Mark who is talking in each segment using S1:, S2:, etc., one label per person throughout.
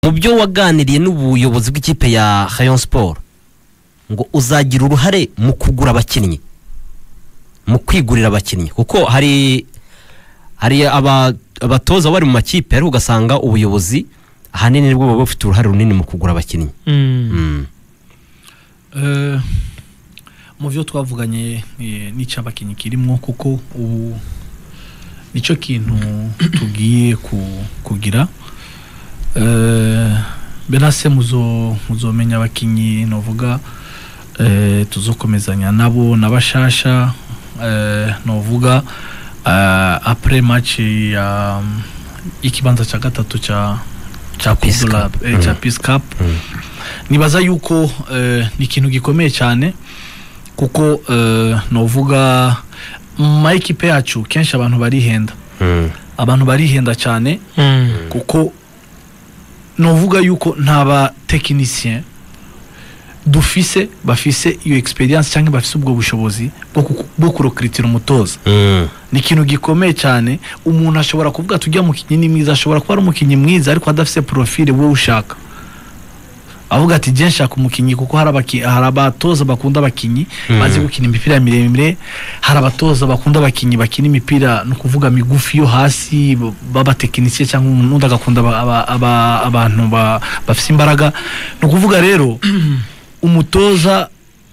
S1: mu byo waganiriye n'ubuyobozi bw'ikipe ya Rayon Sport ngo uzagira uruhare mu kugura abakinnyi mu kwigurira abakinnyi kuko hari hari aba- abatoza bari mu makipe ariko ugasanga ubuyobozi ahanini nibwo buba bufite uruhare runini mu kugura abakinnyi
S2: Mm.
S1: Mm.
S3: Eh, mu byo twavuganye eh, n'icy'abakinnyi kirimo kuko ubu nicyo kintu tugiye ku- kugira Eh, benase muzo muzomenya abakinnyi novuga eh, tuzokomezanya nabo n'abashasha eh, novuga eh, après match ya ikibanza cya gatatu cya cya
S1: Peace
S3: Coupe de la-
S1: Cup.
S3: eh, cya
S1: Mm.
S3: Peace Cup
S1: Mm.
S3: nibaza yuko eh, ni ikintu gikomeye cyane kuko eh, novuga mu ma ekipe yacu kenshi abantu barihenda
S1: Mm.
S3: abantu barihenda cyane
S2: Mm.
S3: kuko novuga yuko nta batekinisien dufise bafise iyo experience cyangwa bafise ubwo bushobozi bwo ku- bwo kurokiritira umutoza
S1: Mm.
S3: ni ikintu gikomeye cyane umuntu ashobora kuvuga tujya mukinnyi ni mwiza ashobora kuba ari umukinnyi mwiza ariko adafite profile wowe ushaka avuga ati jye nshaka umukinnyi kuko hari abaki- hari abatoza bakunda abakinnyi
S1: Mm.
S3: bazi gukina imipira miremire hari abatoza bakunda abakinnyi bakina imipira ni ukuvuga migufi yo hasi b- b'abatekinisiye cyangwa umuntu agakunda aba- aba- aba- abantu ba- bafite imbaraga ni ukuvuga rero umutoza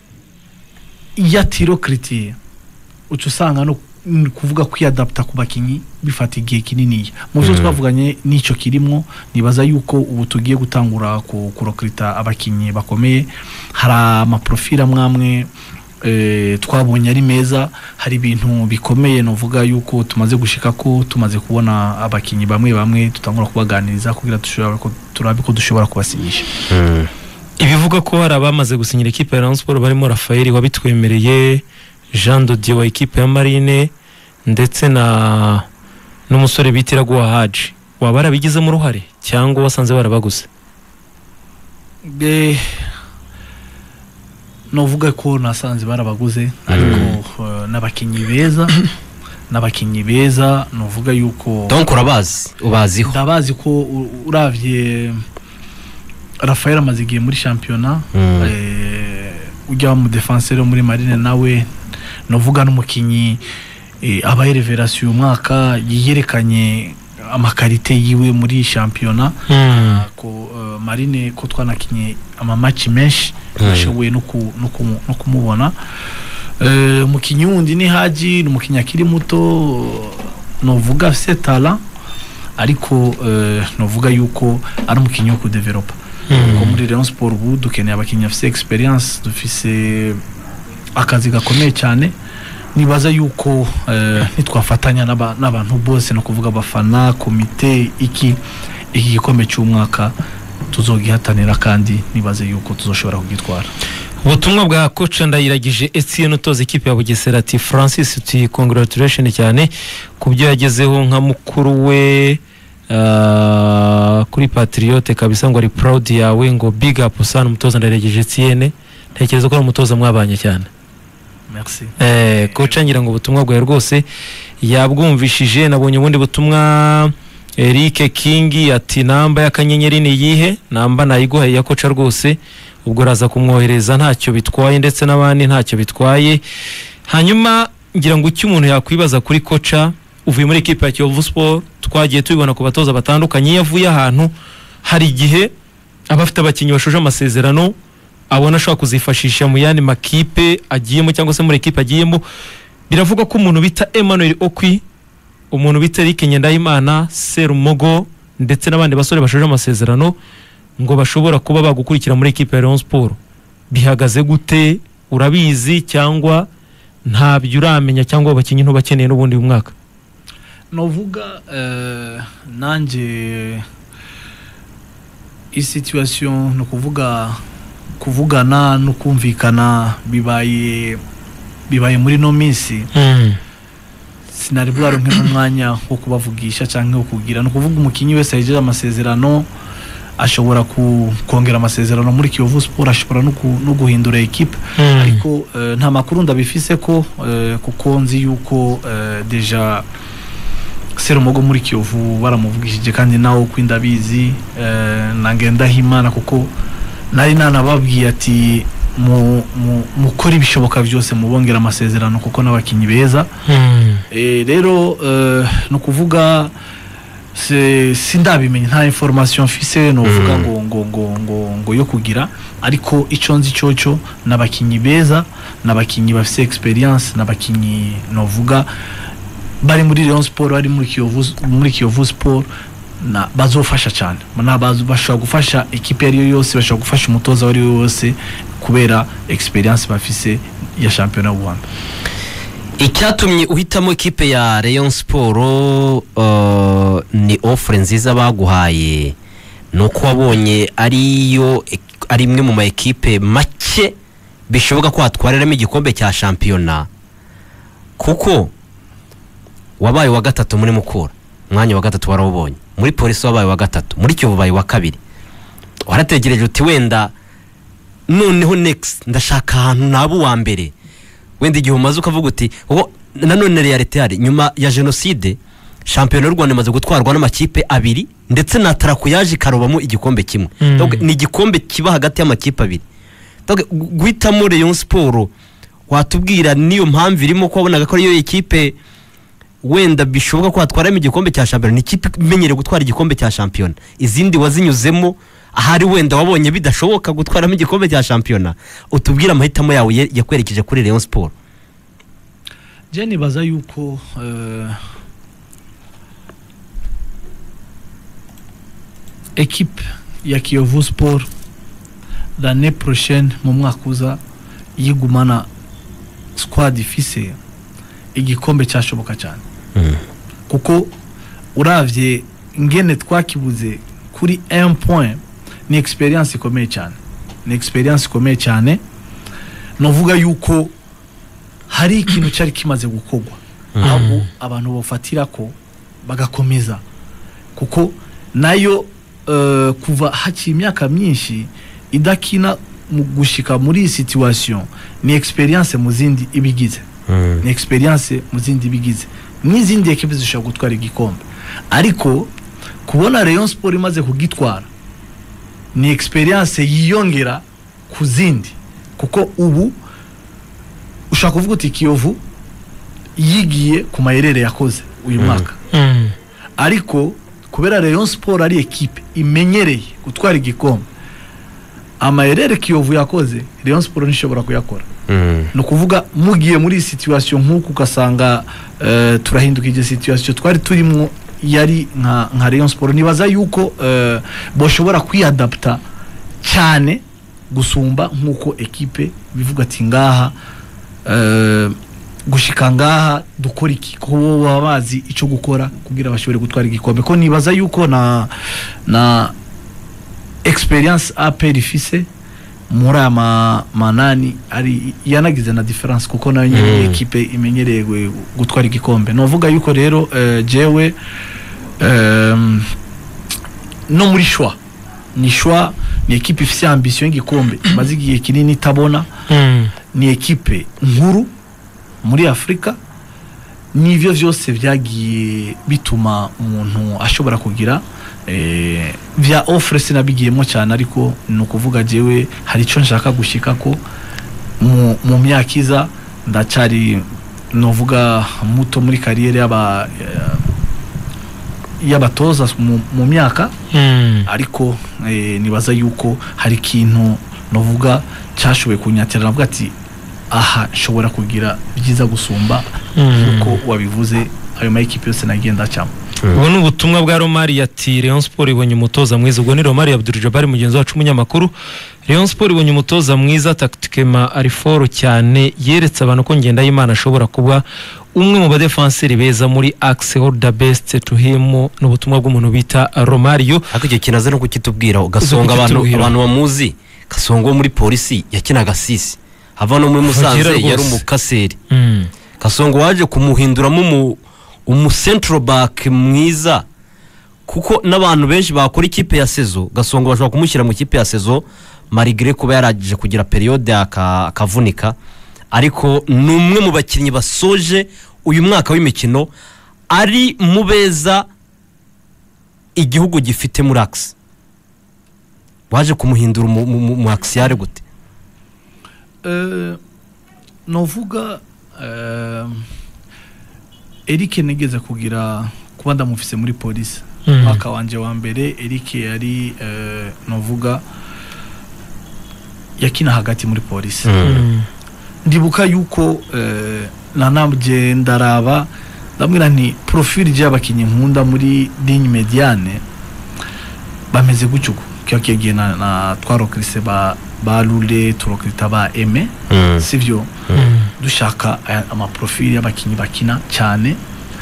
S3: iyo atirokiritiye uca usanga no ni kuvuga kwiyadapta ku bakinnyi bifata igihe kininiya mu byo
S1: Mm.
S3: twavuganye n'icyo kirimo nibaza yuko ubu tugiye gutangura ku- kurokirita abakinnyi bakomeye hari amaprofili amwe amwe eh, twabonye ari meza hari ibintu bikomeye novuga yuko tumaze gushika ko tumaze kubona abakinnyi bamwe bamwe tutangura kubaganiriza kugira dushobora ko- turabe ko dushobora kubasinyisha
S1: Mm.
S2: ibivuga ko hari abamaze gusinyira ikipe ya Rayon Sport barimo Rafael wabitwemereye Jean Dodier wa ikipe ya Marine ndetse na n'umusore bita Iraguha Haji waba warabigizemo uruhare cyangwa wasanze barabaguze
S3: Eh, novuga ko nasanze barabaguze ariko eh, n'abakinnyi beza n'abakinnyi beza novuga yuko
S1: donc urabazi ubaziho
S3: ndabazi ko u- uravye Rafael amaze igihe muri shampiyona
S1: Mm.
S3: eh, ujya mu defenseur wo muri marine nawe novuga n'umukinnyi eh, abaye revelation uyu mwaka yiyerekanye amakarite yiwe muri shampiyona ko eh, marine ko twanakinye amamaci menshi
S1: Mm.
S3: nashoboye no ku- no kumu- no kumubona Eh, umukinnyi wundi ni haji ni umukinnyi akiri muto novuga afise tala ariko eh, novuga yuko ari umukinnyi wo kudevelopa ko muri Rayon Sport ubu dukeneye abakinnyi bafise experience dufise akazi gakomeye cyane nibaza yuko eh, nitwafatanya n'aba- n'abantu bose no kuvuga abafana komite iki iki gikombe cy'umwaka tuzogihatanira kandi nibaze yuko tuzoshobora kugitwara
S2: ubutumwa bwa koca ndayiragije Etienne utoza ikipe ya Bugesera ati Francis uti congratulation cyane ku byo yagezeho nka mukuru we ah, kuri Patriote kabisa ngo ari proud yawe ngo big up sana umutoza ndayiragije Etienne ntekereza ko ari umutoza mwabanye cyane
S3: merci
S2: Eh, koca ngira ngo ubutumwa bwawe rwose yabwumvishije nabonye ubundi butumwa Eric King ati namba y'akanyenyeri ni iyihe namba nayiguhaye ya koca rwose ubwo uraza kumwohereza ntacyo bitwaye ndetse n'abandi ntacyo bitwaye hanyuma ngira ngo icyo umuntu yakwibaza kuri koca uvuye muri ekipa ya Kiyovu Sport twagiye tubibona ku batoza batandukanye iyo avuye ahantu hari igihe aba afite abakinnyi bashoje amasezerano abona ashobora kuzifashisha mu yandi makipe agiyemo cyangwa se muri ekipe agiyemo biravugwa ko umuntu bita Emmanuel Okwi umuntu bita Eric Ngendahimana Serumogo ndetse n'abandi basore bashoje amasezerano ngo bashobora kuba bagukurikira muri ekipe ya Rayon Sport bihagaze gute urabizi cyangwa ntabyo uramenya cyangwa abakinnyi ntubakeneye n'ubundi uyu mwaka
S3: novuga eh, nanjye iyi situation ni ukuvuga kuvugana no kumvikana bibaye bibaye muri no minsi sinari bwaronke n'umwanya wo kubavugisha cyangwa wo kugira ni ukuvuga umukinnyi wese yagejeje amasezerano ashobora ku- kongera amasezerano muri Kiyovu Sport ashobora no ku- no guhindura ekipe ariko eh, nta makuru ndabifise ko eh, kuko nzi yuko eh, deja serumogo muri kiyovu baramuvugishije kandi nawe uko ndabizi eh, na ngendahimana kuko nari nanababwiye ati mu- mu- mukore ibishoboka byose mubongera amasezerano kuko n'abakinnyi beza
S2: Mm.
S3: Eh, rero eh, ni ukuvuga se- sindabimenye nta information mfise novuga ngo ngo ngo ngo ngo yo kugira ariko icyo nzi cyoco n'abakinnyi beza n'abakinnyi bafise experience n'abakinnyi novuga bari muri Rayon Sport bari muri Kiyovu muri Kiyovu Sport na bazofasha cyane na bazo- bashobora gufasha ekipe iyo ari yo yose bashobora gufasha umutoza uwo ari we wose kubera experience bafise ya shampiyona y'u Rwanda
S1: icyatumye uhitamo ikipe ya Rayon Sport uh, ni offre nziza baguhaye ni uko wabonye ariyo ari imwe mu ma ekipe make bishoboka ko watwariramo igikombe cya shampiyona kuko wabaye wa gatatu muri mukura umwanya wa gatatu warawubonye muri polisi wabaye wa gatatu muri kiyovu ubaye wa kabiri warategereje uti wenda noneho next ndashaka ahantu naba uwa mbere wenda igihe umaze ukavuga uti "Oh, nanone realite yari nyuma ya jenoside shampiyona y'u rwanda imaze gutwarwa n'amakipe abiri ndetse na tarako yaje ikarobamo igikombe kimwe
S2: Mm.
S1: Donc, ni igikombe kiba hagati y'amakipe abiri Donc, gu- guhitamo Rayon Sport watubwira niyo mpamvu irimo ko wabonaga ko ariyo ekipe wenda bishoboka ko watwaramo igikombe cya shampiyona ni ikipe imenyereye gutwara igikombe cya shampiyona izindi wazinyuzemo ahari wenda wabonye bidashoboka gutwaramo igikombe cya shampiyona utubwire amahitamo yawe ye- yakwerekeje kuri Rayon Sport
S3: je nibaza yuko eh, ekipe ya kiyovu sport l'année prochaine mu mwaka uza yigumana squad ifise igikombe cyashoboka cyane kuko uravye ngene twakibuze kuri 1 point ni experience ikomeye cyane ni experience ikomeye cyane novuga yuko hari ikintu cyari kimaze gukorwa aho abantu bafatira ko bagakomeza kuko nayo eh, kuva hakiri imyaka myinshi idakina mu gushika muri iyi situation ni experience mu zindi ibigize ni experience mu zindi bigize n'izindi ekipe zishobora gutwara igikombe ariko kubona Rayon Sport imaze kugitwara ni experience yiyongera ku zindi kuko ubu ushaka kuvuga uti Kiyovu yigiye ku mayerere yakoze uyu mwaka
S2: Mm.
S3: ariko kubera Rayon Sport ari ekipe imenyereye gutwara igikombe amayerere Kiyovu yakoze Rayon Sport ntishobora kuyakora ni ukuvuga mugiye muri iyi situation nk'uku ugasanga eh, turahindukije situation twari turimo yari nka nka Rayon Sport nibaza yuko eh, boshobora kwiyadapta cyane gusumba nk'uko ekipe bivuga ati ngaha eh, gushika ngaha dukora iki kuko bo baba bazi icyo gukora kugira bashobore gutwara igikombe ko nibaza yuko na na experience APR ifise muri aya ma- manani ari yanagize na difference kuko nayo nyine
S1: Mm.
S3: ekipe imenyereye gu- gutwara igikombe novuga yuko rero eh, jewe em, no muri shwa ni shwa ni ekipe ifise ambition y'igikombe imaze igihe kinini itabona
S2: Mm.
S3: ni ekipe nkuru muri afurika n'ibyo byose byagiye bituma umuntu ashobora kugira eh, bya ofure sinabigiyemo cyane ariko ni ukuvuga jewe hari icyo nshaka gushyika ko mu, mu myaka iza ndacyari novuga muto muri kariyeri y'aba eh, y'abatoza mu, mu myaka
S2: Mm.
S3: ariko eh, nibaza yuko hari ikintu novuga cyashoboye kunyatira navuga ati aha nshobora kugira byiza gusumba
S2: Mm.
S3: uko wabivuze ayo ma ekipe yose nagenda cyamo
S2: ubu ni ubutumwa bwa romari ati Rayon Sport ibonye umutoza mwiza ubwo ni romari Abdul Jabbar mugenzi wacu umunyamakuru Rayon Sport ibonye umutoza mwiza taktikema ari foro cyane yeretse abantu ko Ngendahimana ashobora kuba umwe mu badefanseri beza muri axe all the best to him ni ubutumwa bw'umuntu bita Romario
S1: ariko icyo kintu aze no kukitubwira ugasonga abantu
S2: kukitubwira.
S1: abantu bamuzi gasonga wo muri polisi yakinaga sisi hava no muri
S2: Vugira
S1: musanze
S2: rwose.
S1: yari umukaseri
S2: Mm.
S1: gasongo waje kumuhinduramo umu umu central back mwiza kuko n'abantu benshi bakora ikipe ya sezo gasongo bashobora kumushyira mu ikipe ya sezo marigre kuba yaragije kugira periyode aka- akavunika ariko ni umwe mu bakinnyi basoje uyu mwaka w'imikino ari mu beza igihugu gifite muri akisi waje kumuhindura umu- mu- mu- mu akisiyare gute
S3: Eh, novuga eh, Eric nigeze kugira kuba ndamufise muri polisi
S2: Mm.
S3: mwaka wanje wa mbere Eric yari eh, novuga yakina hagati muri polisi
S2: Mm.
S3: ndibuka yuko eh, nanabye ndaraba ndamwira nti profile ry'abakinnyi nkunda muri ligne mediane bameze gutyo kiba kigiye na, na twarokirise ba ba Lule turokirita ba Aime
S1: Mm.
S3: sivyo
S2: Mm.
S3: dushaka aya- amaprofili y'abakinnyi bakina cyane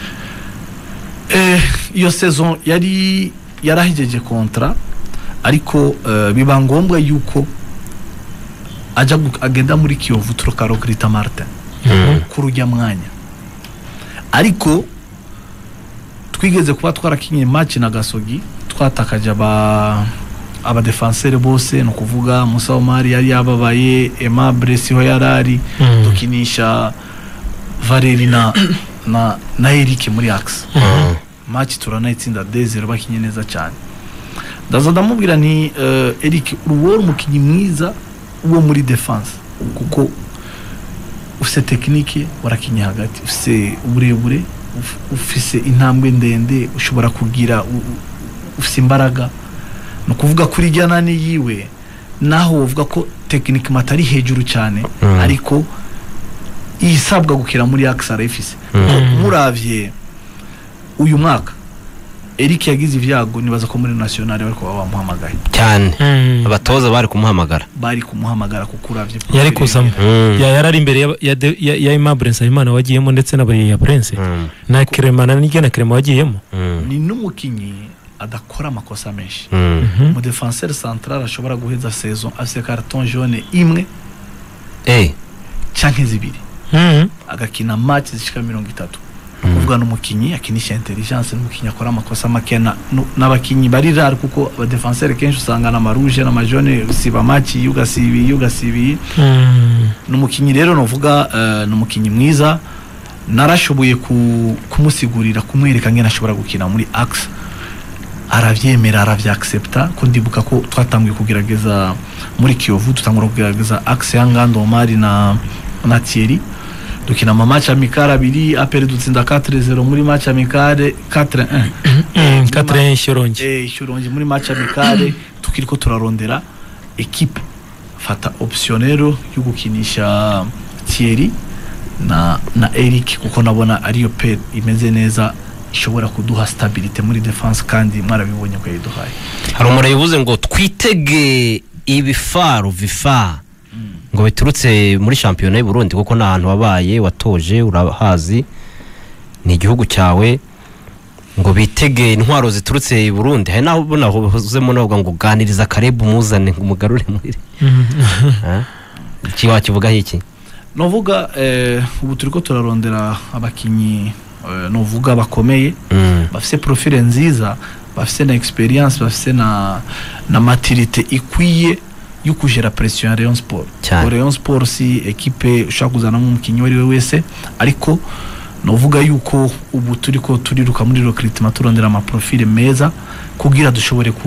S3: Eh, iyo saison yari yarahejeje kontra ariko eh, biba ngombwa yuko ajya gu- agenda muri kiyovu turokarokirita martin
S1: Mm.
S3: kuri ujya mwanya ariko twigeze kuba twarakinye match na gasogi twatakaje aba abadefansere bose ni ukuvuga musa omari yari yababaye aimable siho yari ari
S2: Mm.
S3: dukinisha valeri na na na eric muri axe
S1: Mm.
S3: match turanayitsinda dezero bakinye neza cyane ndaza ndamubwira nti uh, eric uwo uri umukinnyi mwiza wo muri defense kuko ufise tekinike warakinye hagati ufise uburebure uf- ufise intambwe ndende ushobora kugira u- u- ufise imbaraga ni ukuvuga kuri ijya nani yiwe naho uvuga ko tekinike matari hejuru cyane
S1: Mm.
S3: ariko isabwa gukira muri axe arayifise
S2: Mm.
S3: muravye uyu mwaka Eric yagize ibyago nibaza ko muri national bariko baba bamuhamagaye
S1: cyane
S2: Mm.
S1: abatoza bari kumuhamagara
S3: bari kumuhamagara kuko uravye
S2: yari
S3: profile
S2: kuzamo
S1: Mm.
S2: ya yari ari imbere ya- ya de- ya ya Aimable Nsabimana wagiyemo ndetse na bariya Prince
S1: Mm.
S2: na Clement na Nige na Clement wagiyemo
S1: Mm.
S3: ni n'umukinyi adakora amakosa menshi
S1: Mm.
S2: Mhm.
S3: mu defenseur central ashobora guheza saison afise carton jaune imwe
S1: Eh.
S3: canke zibiri
S2: Mm.
S3: agakina match zishika mirongo itatu kuvuga n'umukinyi akinisha intelligence n'umukinyi akora amakosa make na- nu- n'abakinyi bari rare kuko abadefenseur kenshi usanga na maruje n'amajone usiba match iyo ugasibiye iyo ugasibiye
S2: Mm.
S3: ni umukinnyi rero navuga eh, ni umukinnyi mwiza narashoboye ku- kumusigurira kumwereka ngene ashobora gukina muri axe arabyemera arabyaccepta ko ndibuka ko twatangiye kugerageza muri kiyovu dutangura kugerageza axe ya ngando omari na na thierry dukina ama match amicale abiri apere dutsinda 4-0 muri match amicale 4-1
S2: Mm. Catherine Shyorongi
S3: eh Shyorongi muri match amicale tukiriko turarondera equipe fata option rero yo gukinisha Thierry na na Eric kuko nabona ariyo pe imeze neza ishobora kuduha stabilité muri defense kandi mwarabibonye ko yayiduhaye
S1: hari umuriro uvuze ngo twitege ibifaru vifa ngo biturutse muri shampiyona y'u Burundi kuko ni ahantu wabaye watoje urahazi ni igihugu cyawe ngo bitege intwaro ziturutse i Burundi hari naho ubona huzemo navuga ngo uganiriza karebu umuzane ngo umugarure muri
S2: Mm.
S1: Ha? iki wakivugaho iki
S3: novuga eh, ubu turiko turarondera abakinyi eh, novuga bakomeye
S1: Mm.
S3: bafise profile nziza bafise na experience bafise na na maturité ikwiye yo kugera pression ya Rayon Sport
S1: Cyane.
S3: Ko Rayon Sport si equipe ushaka kuzanamo umukinnyi uwo ari we wese ariko novuga yuko ubu turiko turiruka muri recruitment turondera amaprofile meza kugira dushobore ku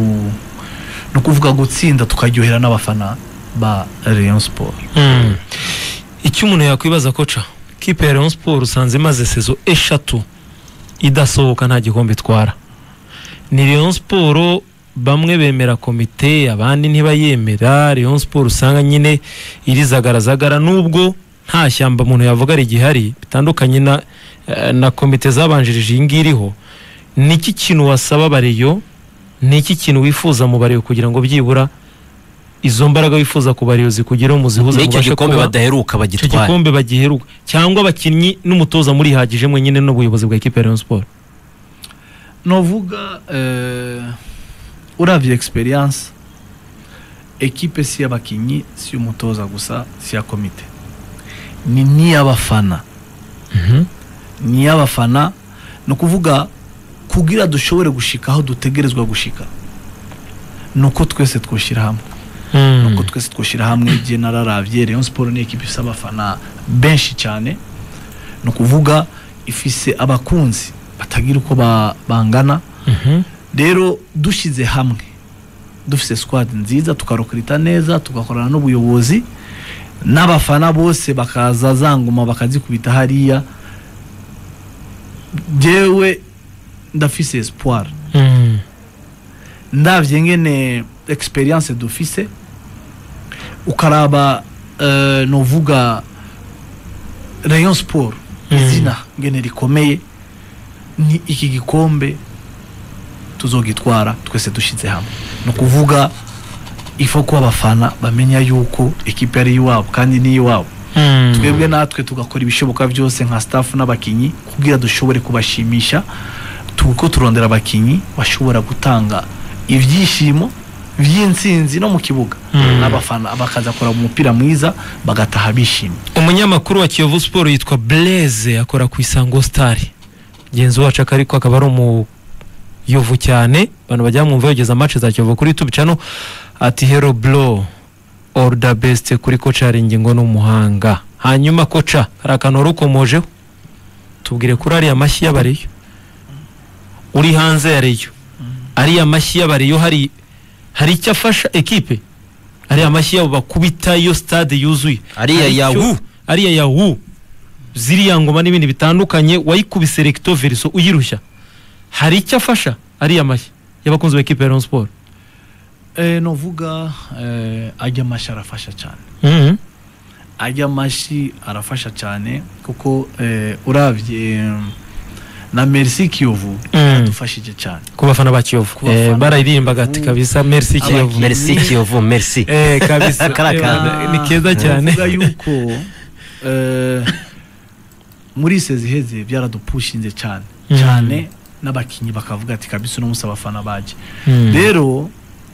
S3: no kuvuga gutsinda tukaryohera n'abafana ba Rayon Sport
S2: Mm. icyo umuntu yakwibaza koca kipe ya Rayon Sport usanze imaze sezo eshatu idasohoka nta gikombe itwara ni Rayon Sport bamwe bemera komite abandi ntibayemera Rayon Sport usanga nyine irizagaragara nubwo nta shyamba umuntu yavuga rigihari bitandukanye na, eh, na komite zabanjirije iyi ngiyi iriho niki kintu wasaba bareyo niki kintu wifuza mu bareyo kugira ngo byibura izo mbaraga wifuza ku bareyo zikugereho muzihuze
S1: n'icyo
S2: mubashe
S1: gikombe
S2: kuba-
S1: badaheruka
S2: icyo
S1: bagitware
S2: gikombe bagiheruka cyangwa abakinnyi n'umutoza murihagije mwenyine n'ubuyobozi bwa ekipe ya Rayon Sport
S3: novuga eh, uravye experience ekipe si y'abakinyi si y'umutoza gusa si ya komite ni n'iy'abafana ni iy'abafana ni ukuvuga kugira dushobore gushika aho dutegerezwa gushika ni uko twese twoshyira hamwe
S2: Mm.
S3: nuko twese twoshyira hamwe igihe nararavye Rayon Sport ni ekipe ifise abafana benshi cyane ni ukuvuga ifise abakunzi batagira uko ba- bangana
S2: Mhm.
S3: rero dushyize hamwe dufite squad nziza tukarokorita neza tugakorana n'ubuyobozi n'abafana bose bakaza za ngoma bakazikubita hariya jewe ndafise espoir
S2: Mm.
S3: ndavye ngene experience dufise ukaraba uh, novuga rayon sport
S2: Mm.
S3: izina ngene rikomeye ni iki gikombe tuzogitwara twese dushize hamwe ni ukuvuga ifo ko abafana bamenya yuko ekipe ari iwabo kandi ni iwabo
S2: Mm.
S3: twebwe natwe tugakora ibishoboka byose nka staff n'abakinyi kugira dushobore kubashimisha tuko turondera abakinyi bashobora gutanga ibyishimo by'intsinzi no mu kibuga
S2: Mm.
S3: n'abafana bakazakora umupira mwiza bagataha bishimye
S2: umunyamakuru wa kiyovu siporo yitwa blaise akora ku isango star genzi wacu aka ariko akaba ari umuyovu cyane abantu bajya mwumva yogeza match za kiyovu kuri youtube channel ati hero blow all the best kuri koca hari ingingo n'umuhanga hanyuma koca hari akantu wari ukomojeho tubwire kuri ariya mashyi y'abareyo uri hanze ya reyo ariya mashyi y'abareyo hari hari icyo afasha ekipe ariya mashyi yabo bakubita iyo stade yuzuye
S1: ariya
S2: Hari
S1: ya
S2: icyo-
S1: wu
S2: ariya ya wu ziriya ngoma n'ibindi bitandukanye wayikubise recto verso uyirushya hari icyo afasha ariya mashyi y'abakunzi ba ekipe ya Rayon Sport
S3: eh, novuga eh, ajya amashi arafasha cyane
S2: Mhm.
S3: ajya amashi arafasha cyane kuko eh, uravye eh, na merci kiyovu
S2: Mm.
S3: yadufashije cyane
S2: ku bafana ba Kiyovu
S3: Ku bafana
S2: eh,
S3: ba
S2: bararirimbaga ati
S3: Kiyovu.
S2: kabisa merci Kiyovu
S3: Abakinnyi.
S1: merci kiyovu merci
S2: eh kabisa
S1: Karakara.
S2: Eh, ni keza cyane
S3: Novuga yuko eh, muri sezi iheze byaradupushinze cyane
S2: Mm.
S3: cyane n'abakinnyi bakavuga ati kabisa uno munsi abafana baje
S2: Mm.
S3: rero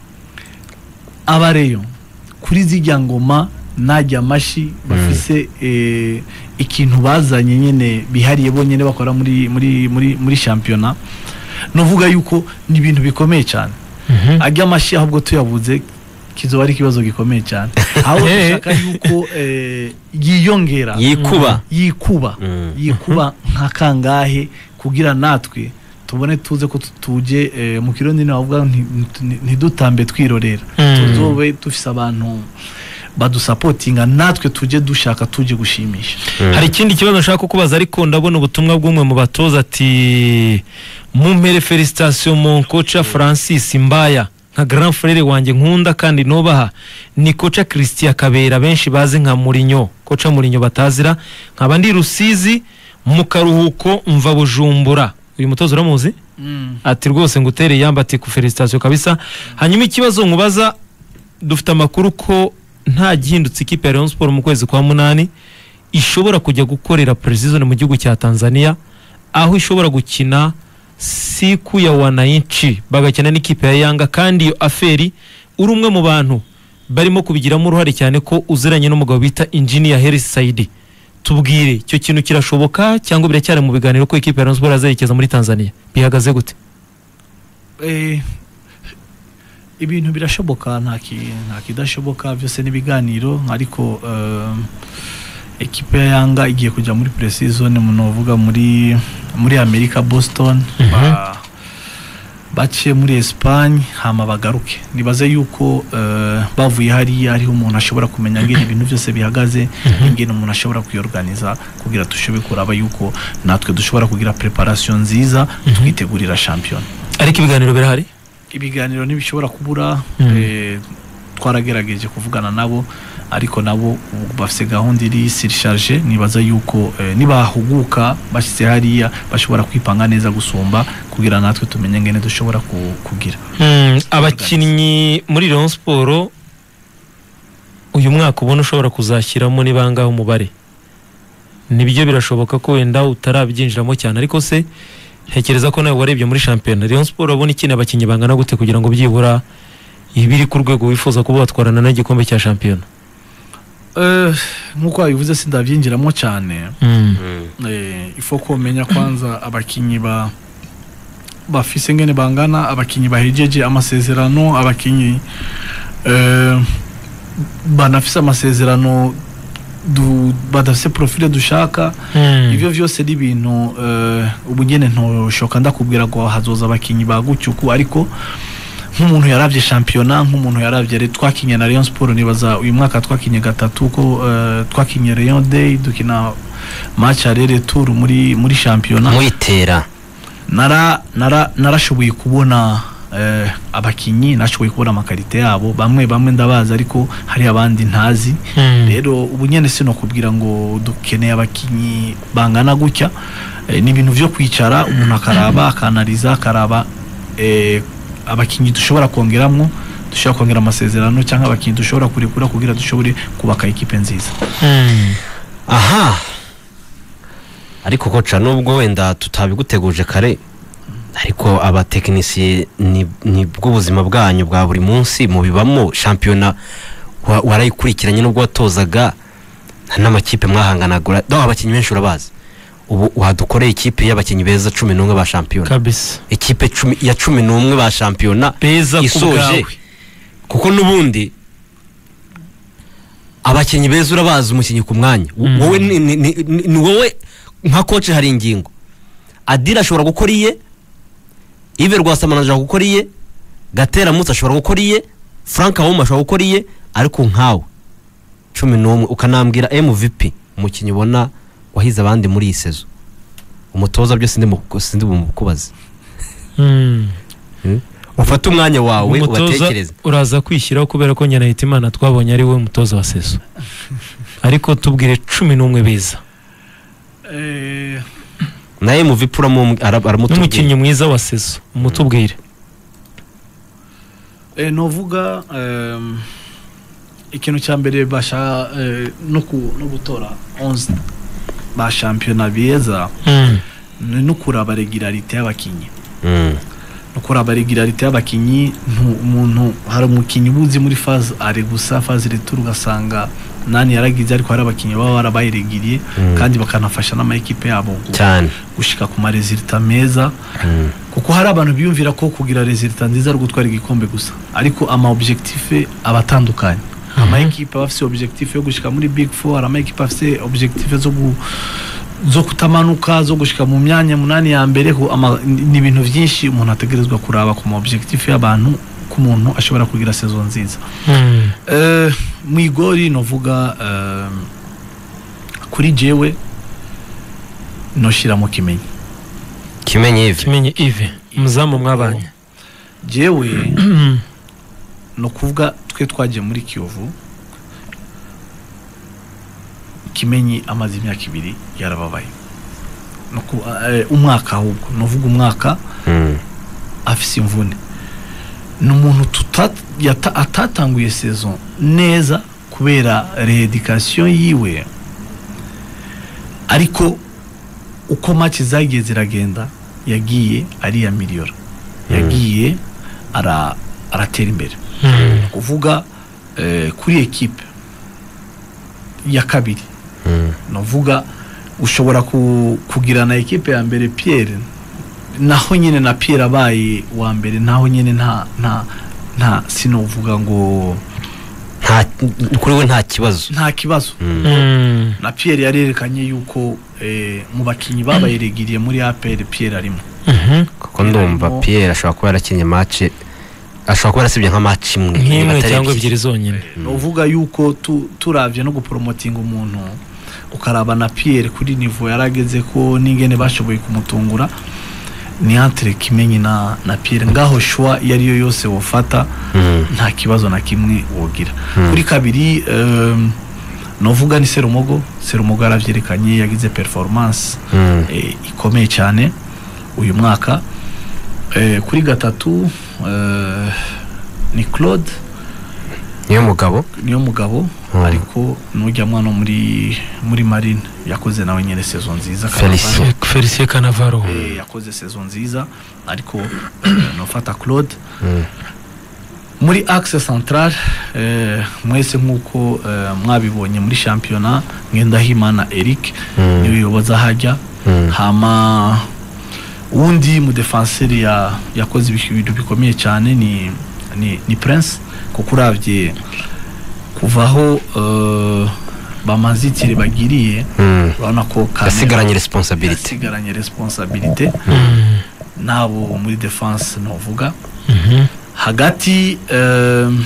S3: abareyo kuri zijya ngoma najya amashi bafise eh, ikintu bazanye nyine bihariye bonyine bakora muri muri muri muri shampiyona nuvuga yuko ni ibintu bikomeye cyane
S2: Mhm.
S3: ajya amashi ahubwo tuyabuze kizoba ari ikibazo gikomeye cyane ahubwo dushaka yuko eh, yiyongera
S1: yikuba
S3: yikuba
S1: Mm.
S3: yikuba nka kangahe kugira natwe tubone tuze ko tuje eh, mu kirundi ni bavuga nti- nti- ntidutambe twirorera
S2: Mm.
S3: tuzobe dufise abantu badusapotinga natwe tuje dushaka tuje gushimisha
S2: hari ikindi kibazo nshaka kukubaza ariko ndabona ubutumwa bw'umwe mu batoza ati mumpere felicitation mon koca Francis Mbaya nka grand frere wanjye nkunda kandi nubaha ni koca Christian Kabera benshi bazi nka Mourinho koca Mourinho batazira nkaba ndi Rusizi mu karuhuko mva Bujumbura uyu mutoza uramuzi ati rwose ngutere yamba ati ku felicitation kabisa hanyuma ikibazo nkubaza dufite amakuru ko nta gihindutse ikipe ya Rayon Sport mu kwezi kwa munani ishobora kujya gukorera preseason mu gihugu cya Tanzania aho ishobora gukina siku ya wananchi bagakina n'ikipe ya Yanga kandi iyo aferi uri umwe mu bantu barimo kubigiramo uruhare cyane ko uziranye n'umugabo bita Engineer Hersi Saidi tubwire icyo kintu kirashoboka cyangwa biracyari mu biganiro ko ikipe ya Rayon Sport azerekeza muri Tanzania bihagaze gute
S3: Eh, ibintu birashoboka nta ki- nta kidashoboka byose n'ibiganiro ariko eh, ekipe ya yanga igiye kujya muri pre-season munovuga muri muri amerika boston ba- baciye muri espagne hama bagaruke nibaze yuko eh, bavuye hariya hariho umuntu ashobora kumenya ngene ibintu byose bihagaze ingene umuntu ashobora kuyorganiza kugira dushobore kuraba yuko natwe dushobora kugira preparation nziza twitegurira shampiyona
S2: ariko ibiganiro birahari
S3: ibiganiro ntibishobora kubura
S2: Mm.
S3: eh, twaragerageje kuvugana nabo ariko nabo ubu bafite gahunda iri sirisharije nibaza yuko eh, nibahuguka bashyize hariya bashobora kwipanga neza gusumba kugira natwe tumenye ngene dushobora ku- kugira
S2: Mm, abakinnyi muri Rayon Sport uyu mwaka ubona ushobora kuzashyiramo ni bangahe umubare nibyo birashoboka ko wenda utarabyinjiramo cyane ariko se ntekereza ko nawe warebye muri shampiyona Rayon Sport urabona ikeneye abakinnyi bangana gute kugira ngo byibura ibiri ku rwego wifuza kuba watwarana n'igikombe cya shampiyona
S3: Eh, nk'uko wabivuze sindabyinjiramo cyane
S2: Mm.
S3: eh, ifo ko umenya kwanza abakinnyi ba bafise ngene bangana abakinnyi bahejeje amasezerano abakinnyi eh, banafise amasezerano du- badafise profile dushaka
S2: Mm.
S3: ivyo vyose ni ibintu eh, ubu nyene ntoshoka ndakubwira ngo hazoza abakinyi ba gutyo uku ariko nk'umuntu yaravye shampiyona nk'umuntu yaravye re- twakinye na Rayon Sport nibaza uyu mwaka twakinye gatatu ko eh, twakinye Rayon Day dukina match ya retour muri muri shampiyona
S1: muyitera
S3: nara nara narashoboye kubona eh, abakinyi nashoboye kubona amakarite yabo bamwe bamwe ndabazi ariko hari abandi ntazi
S2: Mm.
S3: rero ubu nyene sino kubwira ngo dukeneye abakinyi bangana gutya eh, ni ibintu vyo kwicara umuntu akaraba akanaliza akaraba eh, abakinyi dushobora kongeramwo dushobora kongera amasezerano cyangwa abakinyi dushobora kurekura kugira dushobore kubaka ikipe nziza
S2: Mm.
S1: aha ariko koca nubwo wenda tutabiguteguje kare ariko abatekinisiye ni ni bwo buzima bwanyu bwa buri munsi mubibamo shampiyona wa- warayikurikiranye nubwo watozaga nta n'amakipe mwahanganagura do abakinnyi benshi urabazi ubu wadukoreye ikipe y'abakinnyi beza cumi n'umwe ba shampiyona
S2: kabisa
S1: ikipe cumi ya cumi n'umwe ba shampiyona
S2: beza ku
S1: isoje
S2: bwawe
S1: kuko n'ubundi abakinnyi beza urabazi umukinnyi ku mwanya W-
S2: Mm.
S1: wowe ni, ni, ni, ni ni wowe nka koce hari ingingo adira ashobora gukora iye ive rwasamana ashobora gukora iye gatera mutsi ashobora gukora iye frank ahoma ashobora gukora iye ariko nkawe cumi n'umwe ukanambwira mvp umukinnyi ubona wahize abandi muri iyi sezo umutoza byose sindi mu- sindi bumukubaze
S2: Mm.
S1: ufate umwanya wawe
S2: umutoza
S1: ubatekereze
S2: uraza kwishyiraho kubera ko nyina Hitimana twabonye ari we mutoza wa sezo ariko tubwire cumi n'umwe beza
S1: na mvp uramu- ara- aramutubwira
S2: n'umukinnyi mwiza wa sezo umutubwire
S3: Eh, novuga em, ikintu cya mbere basha eh, no ku- no gutora 11 ba shampiyona beza
S2: Mm.
S3: ni no kuraba regularite y'abakinyi
S1: Mm.
S3: no kuraba regularite y'abakinyi ntu- umuntu hari umukinyi ubuzi muri phase ari gusa phase retour ugasanga nani yaragize ariko hari abakinyi baba barabayiregiriye
S1: Mm.
S3: kandi bakanafasha n'amakipe yabo gu-
S1: cyane
S3: gushika ku maresulta meza
S1: Mm.
S3: kuko hari abantu biyumvira ko kugira resulta nziza ari ugutwara igikombe gusa ariko ama objectif aba atandukanye ama equipe aba afise objectif yo gushika muri big four hari ama equipe afise objectif zo gu zo kutamanuka zo gushika mu myanya munani ya mbere ho ama- ni ibintu byinshi umuntu ategerezwa kuraba ku ma objectif y'abantu ko umuntu ashobora kugira saison nziza
S2: Mm.
S3: Eh, mu igori novuga eh, kuri jewe noshiramo kimenyi
S1: kimenye ivi
S2: kimenye ive umuzamu mwabanye
S3: jewe ni ukuvuga twe twagiye muri kiyovu kimenyi amaze imyaka ibiri yarababaye Ni uku- eh, umwaka ahubwo ni uvuga umwaka
S1: Mm.
S3: afise imvune ni umuntu tuta- yata- atatanguye saison neza kubera reedikasiyo yiwe ariko uko match zagiye ziragenda yagiye ariyamiliyora yagiye ara- aratera imbere
S2: Mm.
S3: kuvuga eh, kuri ekipe ya kabiri
S1: Mm.
S3: navuga ushobora ku, kugira na ekipe ya mbere Pierre naho nyine na Pierre abaye wa mbere naho nyine nta nta nta sinovuga ngo
S1: nta kuri we nta kibazo
S3: nta kibazo
S1: Mm.
S2: Mm.
S3: na Pierre yarerekanye yuko eh, mu bakinyi babayeregiriye muri APR Pierre arimo
S2: Mhm.
S1: kuko ndumva
S3: Harimo-
S1: Pierre ashobora kuba yarakinnye match ashobora kuba yarasibye nka match imwe
S2: nk'imwe
S1: atari
S2: cyangwa
S1: ebyiri.
S2: ebyiri zonyine
S3: uvuga yuko tu, turavye no gupromotinga umuntu ukaraba na Pierre kuri niveau yarageze ko n'ingene bashoboye kumutungura ni entre kimenyi na, na Pierre ngaho shwa iyo ariyo yose wofata
S1: Mm.
S3: nta kibazo na kimwe wogira
S1: Mm.
S3: kuri kabiri um, novuga ni Serumogo Serumogo yaravyerekanye yagize performance
S1: Mm.
S3: eh, ikomeye cyane uyu mwaka eh, kuri gatatu eh, ni Claude
S1: niyo mugabo
S3: niyo mugabo
S1: Mm.
S3: ariko nujya mwana wo muri muri marine yakoze nawe nyine saison nziza
S1: Felicien.
S3: Cannavaro.
S2: felicien canavaro
S3: Eh, yakoze saison nziza ariko eh, nofata claude
S1: Mm.
S3: muri axe central eh, mwese nk'uko eh, mwabibonye muri shampiyona ngendahimana eric
S1: Mm.
S3: niwe yoboza hajya
S1: Mm.
S3: hama uwundi mudefanseri ya yakoze ibintu ibintu bikomeye cyane ni ni, ni prince kuko uravye kuvaho uh, bamanzitire bagiriye
S1: Mm.
S3: urabona ko Kamena
S1: yasigaranye responsibility
S3: yasigaranye responsabilité nabo muri defense novuga
S2: Mhm.
S3: hagati um,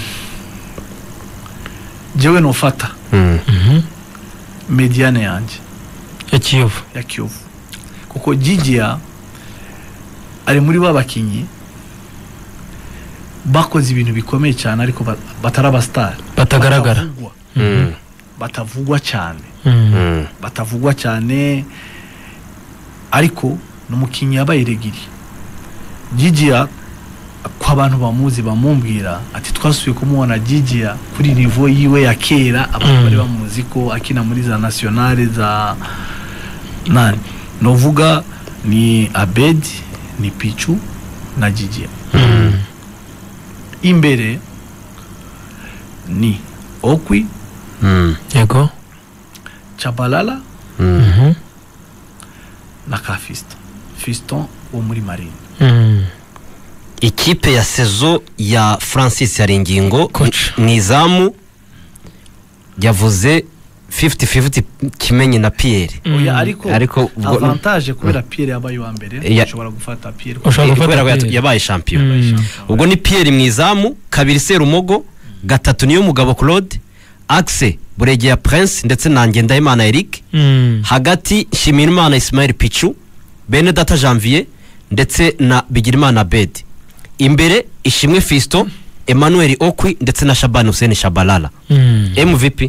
S3: jewe nofata
S1: Mm.
S2: Mhm.
S3: mediane yanjye
S2: ya kiyovu
S3: ya kiyovu kuko jijiya ari muri ba bakinnyi bakoze ibintu bikomeye cyane ariko ba- batari abasitari
S2: Batagaragara.
S3: batavugwa,
S1: Mm.
S3: batavugwa cyane
S2: Mhm.
S1: Mm.
S3: batavugwa cyane ariko ni umukinnyi yabaye regiri jijiya ko abantu bamuzi bamumbwira ati twasubiye kumubona jijiya kuri nivo yiwe ya kera abantu
S2: Mm.
S3: bari bamuzi ko akina muri za nationale za nani novuga ni abedi ni pichu na jijiya
S2: Mhm.
S3: imbere ni okwi
S1: Mm.
S2: yego
S3: chabalala
S1: Mm.
S2: Mhm.
S3: na ka fiston fiston wo muri marine
S2: Mhm.
S1: ikipe ya sezo ya francis yaringingo
S2: Coach.
S1: mu izamu yavuze 50-50 kimenyi na pierre
S3: oya
S2: Mm.
S3: ariko
S1: ariko ubwo-
S3: avantage kubera Pierre yabaye uwa mbere
S1: Ya-
S3: ushobora gufata Pierre
S2: Ushobora gufata
S1: kubera ko yat-
S2: Pierre.
S1: yabaye shampiyona
S2: Mm.
S1: ubwo ni pierre mu izamu kabiri serumogo gatatu niyo mugabo claude axe buregeya prince ndetse na ngendahimana eric
S2: Mhm.
S1: hagati nshimirimana ismail pichu bene data janvier ndetse na bigirimana bedi imbere ishimwe fisto emmanuel okwi ndetse na shabani hussein shabalala
S2: Mhm.
S1: mvp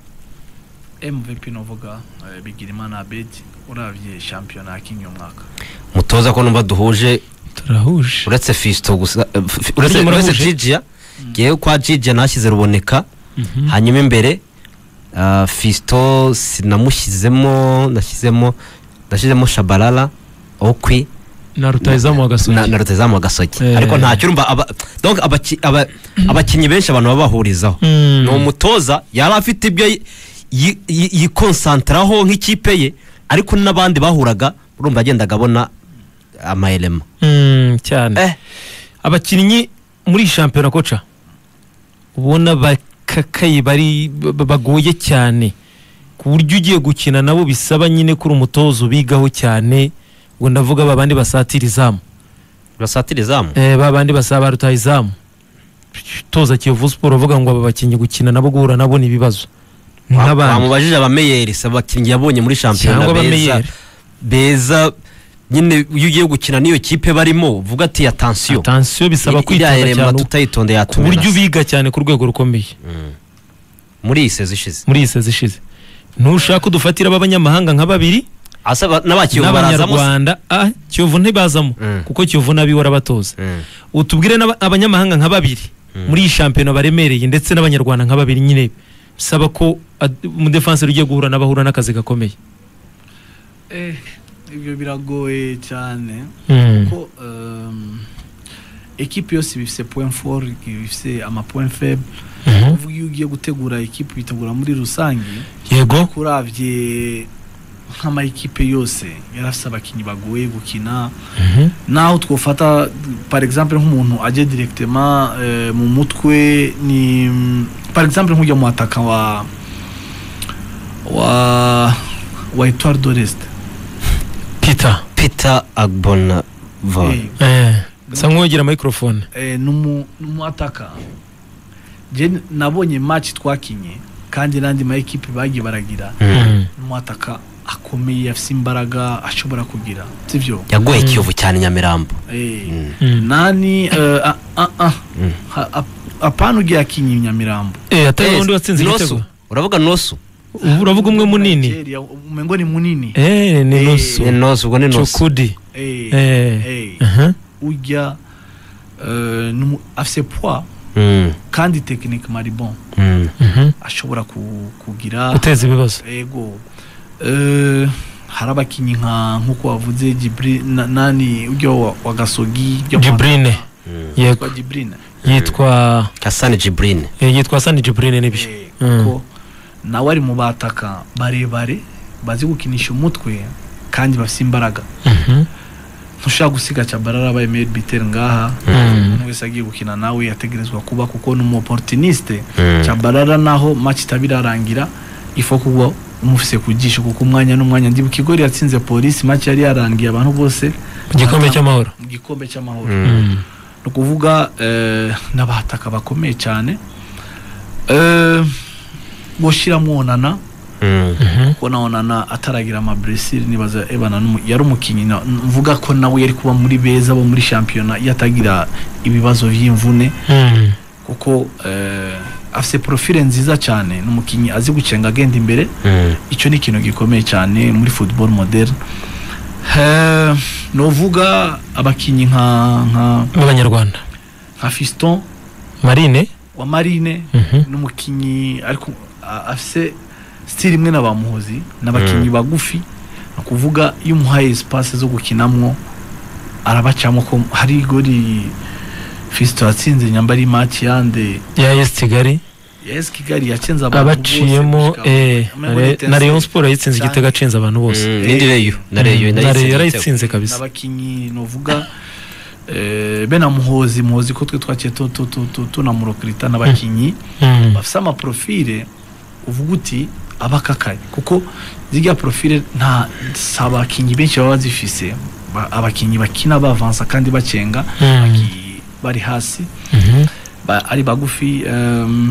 S3: MVP novuga eh, Bigirimana Abed uravye shampiyona yakinye umwaka
S1: mutoza ko numva duhuje
S2: turahuje
S1: uretse fisto gusa eh, f- f- uretse
S2: Burya
S1: uretse
S2: murahuje?
S1: jijiya ngewe kwa jijiya nashyize ruboneka
S2: Mhm.
S1: hanyuma imbere ah, fisto sinamushyizemo nashyizemo nashyizemo shabalala okwi
S2: na rutayizamu wa gasogi
S1: na, na rutezamu agasogi
S2: Eh.
S1: ariko ntacyo urumva aba, donc abaki, aba, abakinnyi benshi abantu baba bahurizaho
S2: Mm.
S1: ni umutoza yari afite ibyo yi- yi- yi- yikonsantaraho nk'ikipe ye ariko n'abandi bahuraga urumva yagendaga abona amayelema
S2: Mm, cyane
S1: eh.
S2: abakinnyi muri iyi shampiyona koca ubona bakakaye bari ba- bagoye cyane ku buryo ugiye gukina nabo bisaba nyine kuri umutozo bigaho cyane ngo ndavuga ba bandi basatira izamu
S1: basatira izamu
S2: eh, ba bandi basaba rutaha izamu toza kiyovu siporo uvuga ngo aba bakinnyi gukina nabo guhura nabo ni ibibazo Ni
S1: Wa-
S2: nk'abandi
S1: wamubajije abameyeri se abakinnyi yabonye muri shampiyona
S2: cyangwa
S1: beza
S2: abameyeri
S1: beza nyine iyo ugiye gukina n'iyo kipe barimo uvuga ati atansiyo
S2: atansiyo bisaba
S1: iriya
S2: kwitonda
S1: elema
S2: cyane
S1: tutayitondeye
S2: ku buryo
S1: yatumira
S2: ubiga cyane ku rwego rukomeye
S1: muri iyi sezi ishize
S2: muri iyi sezi ishize ntushaka udufatira b'abanyamahanga nka babiri
S1: asa ba- n'abakiyovu barazamo se?
S2: n'abanyarwanda ah kiyovu ntibazamo
S1: Mm.
S2: kuko kiyovu nabi warabatoza
S1: Mm.
S2: utubwire n'aba- abanyamahanga nka babiri muri iyi shampiyona baremereye ndetse n'abanyarwanda nka babiri nyine bisaba ko ad- umudefanseri ugiye guhura n'abahura n'akazi gakomeye
S3: eh ibyo biragoye cyane
S2: Mm.
S3: kuko um, ekipe yose bifise point fort bifise ama point faible
S2: Mhm.
S3: uvuga iyo ugiye gutegura ekipe bitegura muri rusange
S2: yego
S3: kuravye nk'ama ekipe yose yari afise abakinnyi bagoye gukina
S2: Mhm.
S3: naho twofata par exemple nk'umuntu aje directement eh, mu mutwe ni mm, par exemple nk'ujya mu ataka wa wa wa Etoile de l'Est
S2: peter
S1: peter agbona
S3: Eh,
S2: eh. sa nk'uwegera microphone
S3: eh, numu numu ataka je nabonye match twakinye kandi n'andi ma ekipe bagiye baragira
S2: Mm.
S3: numu ataka akomeye afise imbaraga ashobora kugira sivyo
S1: yagoye kiyovu cyane nyamirambo
S3: eh,
S1: Mm.
S2: Mm.
S3: nani eh, ah, ah, ah.
S1: Mm.
S3: Ha- ap- apana ugiye akinye nyamirambo
S2: eh atari
S1: Eh,
S2: undi watsinze
S1: Nosu.
S2: igitego
S1: uravuga nosu
S2: ubu uravuga umwe munini
S3: Nigeria, umengo ni munini
S2: eh ni
S3: Eh.
S2: nusu
S1: ni nosu ubwo ni nosu
S2: chukudi
S3: Eh,
S2: eh
S3: eh,
S2: aha
S3: ujya eh, numu- afise poids
S1: Mm,
S3: kandi techniquement ari bon
S1: mm.
S2: Mhm.
S3: ashobora ku- kugira
S2: guteza ibibazo
S3: ego Eh, hari abakinnyi nka nk'uko wavuze Jibri na- nani ujya wa, wa gasogi ujya kwa-
S2: jibrine yego
S3: yitwa Jibrine
S2: yitwa
S1: hasani jibrine
S2: eh, yitwa sani jibrine nibyo
S3: Eh,
S2: Mm.
S3: kuko nawe ari mu bataka barebare bazi gukinisha umutwe kandi bafite imbaraga
S2: Mhm.
S3: ntushaka gusiga Tchabalala abaye meilleur buteur ngaha
S2: Mm.
S3: umuntu wese agiye gukina nawe yategerezwa kuba kuko ni umu opportuniste
S1: Mm.
S3: Tchabalala naho match itabirarangira ifo kuba umufise ku jisho kuko umwanya n'umwanya ndibuka igori yatsinze polisi make yari yarangiye abantu bose
S2: mu gikombe cy'amahoro
S3: mu gikombe cy'amahoro
S1: Mm.
S2: Mm.
S3: ni ukuvuga eh, n'abataka bakomeye cyane Eh, gushyira mwonana
S1: Mm.
S2: Mhm.
S3: kuko nabonana ataragira amaburesire nibaza ebana n'umu- yari umukinnyi na- mvuga ko nawe yari kuba muri beza bo muri shampiyona iyo atagira ibibazo by'imvune
S2: Mm.
S3: kuko eh, afite profile nziza cyane ni umukinnyi azi gucenga agenda imbere
S1: Mm.
S3: icyo ni ikintu gikomeye cyane muri football moderne Eh, novuga abakinnyi nka nka
S2: b'abanyarwanda
S3: nka fiston
S2: marine
S3: wa marine
S2: Mhm.
S3: n'umukinnyi ariko a- afise style imwe na bamuhozi n'abakinnyi bagufi ni ukuvuga iyo umuhaye espace zo gukinamwo arabacamo ko hari igori fisito yatsinze nyambari match yande
S2: ya esi kigali
S3: ya esi kigali yacenze abantu
S2: abaciyemo
S3: bose gushika-
S2: eh,
S3: Muri
S2: na Re- na
S3: Etincelle.
S2: Rayon Sport yayitsinze
S3: Cyane.
S2: igitego acenze abantu bose
S1: Mm. Nindi reyo na reyo
S2: Mm,
S1: na
S2: na Rayon
S1: reyo
S2: yarayitsinze kabisa
S3: n'abakinnyi novuga eh, be na muhozi muhozi ko twe twaciye tu- tu- tu- tu- tunamurokirita n'abakinnyi
S2: Mm.
S3: bafite amaprofile uvuga uti abakakaye kuko zirya profile nta si abakinnyi benshi baba bazifise Ba- abakinnyi bakina bavansa kandi bacenga
S2: Mm.
S3: baki- bari hasi
S2: Mhm.
S3: ba- ari bagufi um,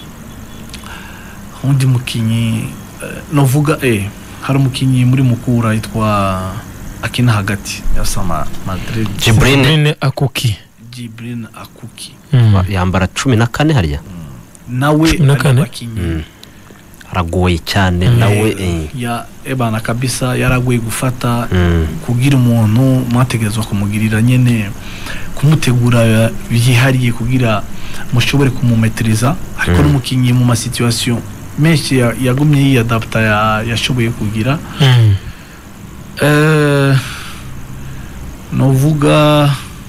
S3: undi mukinnyi eh, novuga eh, hari umukinnyi muri mukura yitwa akina hagati ya sama madrid
S1: Jibrine
S2: Sabrine akuki
S3: Jibrine akuki
S2: Mm.
S1: yambara cumi na kane harya
S3: nawe
S2: Cumi na
S3: ari
S2: kane?
S3: mu bakinnyi
S1: Mm. aragoye cyane
S2: Mm.
S1: nawe
S3: Eh,
S1: eh.
S3: ya ebana kabisa yaragoye gufata
S1: Mm.
S3: kugira umuntu mwategerezwa kumugirira nyene kumutegura byihariye kugira mushobore kumumetiriza ariko
S1: Mm.
S3: n'umukinnyi mu masituwasiyo menshi ya- yagumye yiyadapta ya- yashoboye kugira
S2: Mm.
S3: Eh, novuga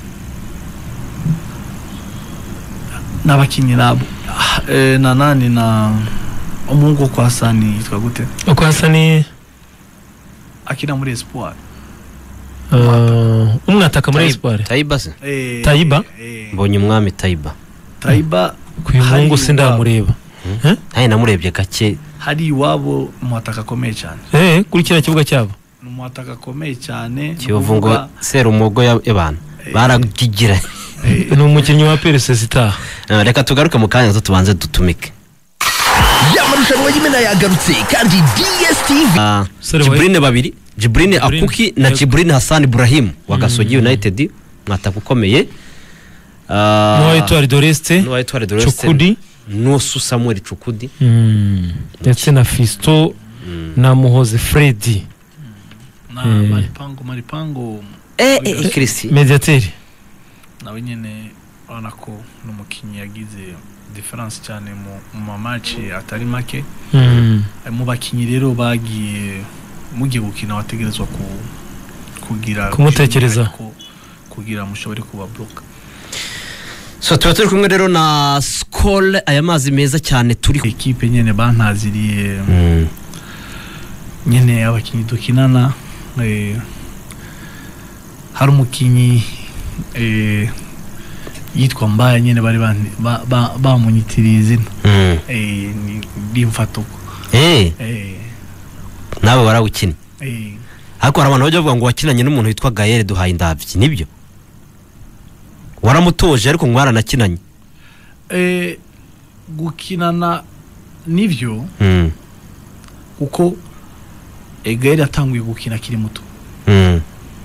S3: n'abakinnyi nabo Ah, eh, na nani na umuhungu wo kwa sani yitwa gute
S2: uko hasa ni
S3: akina muri espoir
S2: uh, umwataka muri
S1: Tayi-
S2: espoir
S1: tayiba se
S3: Eh,
S2: Taiba?
S3: eh,
S1: mbonye umwami tayiba
S3: Taiba
S2: ku uyu
S3: hari
S2: muhungu
S3: iwabo-
S2: sindamureba Eh?
S1: nawe namurebye gake
S3: hari iwabo umuhataka akomeye cyane
S2: eh kuri kiriya kibuga cyabo
S3: ni umuhataka akomeye cyane ni
S1: kiyovu ngo
S3: ukuvuga,
S1: serumogo y'abantu
S3: Eh.
S1: baragigira
S3: eh,
S2: ni umukinnyi wa PRS itaha
S1: Eh, reka tugaruke mu kanya gato tubanze dutumike
S4: ya marushanwa y'imena yagarutse kandi dstv
S1: Ah,
S2: Sorry,
S1: jiburine babiri jiburine
S2: Jibrine,
S1: akuki na
S2: yego.
S1: jiburine hasani burahimu wa gasogi united mwataka ukomeye Ah,
S2: n'uwa Etoile de l'Est
S1: n'uwa Etoile de l'Est.
S2: Chukudi
S1: n'usu samuel cukudi
S2: Mm. ndetse na Fisto na Muhoze Freddy
S3: na
S2: Eh.
S3: maripango maripango
S1: eh eh kirisi
S2: mediateur
S3: nawe nyine urabona ko ni umukinnyi yagize diferanse cyane mu mu mamaci atari make
S2: Mm.
S3: mu bakinnyi rero bagiye mugiye gukina wategerezwa ku kugira
S2: Kumutekereza.
S3: ko- kugira mushobore kuba bloka
S1: so tuba turi kumwe rero na skol aya mazi meza cyane turi
S3: ekipe nyine bantaziriye
S1: Mm.
S3: nyine abakinnyi dukinana eh, hari umukinnyi eh, yitwa mbaya nyine bari bani- ba- ba- bamunyitiriye izina
S1: Mm.
S3: eh, ni- rimfatuko
S1: eh
S3: eh,
S1: nawe warawukinnye
S3: eh,
S1: ariko hari abantu bajya bavuga ngo wakinanye n'umuntu witwa gayere duhaye indabyi nibyo waramutoje ariko mwaranakinanye
S3: eh, gukinana nivyo
S1: Mm.
S3: kuko egayeri yatanguye gukina akiri muto
S1: Mm.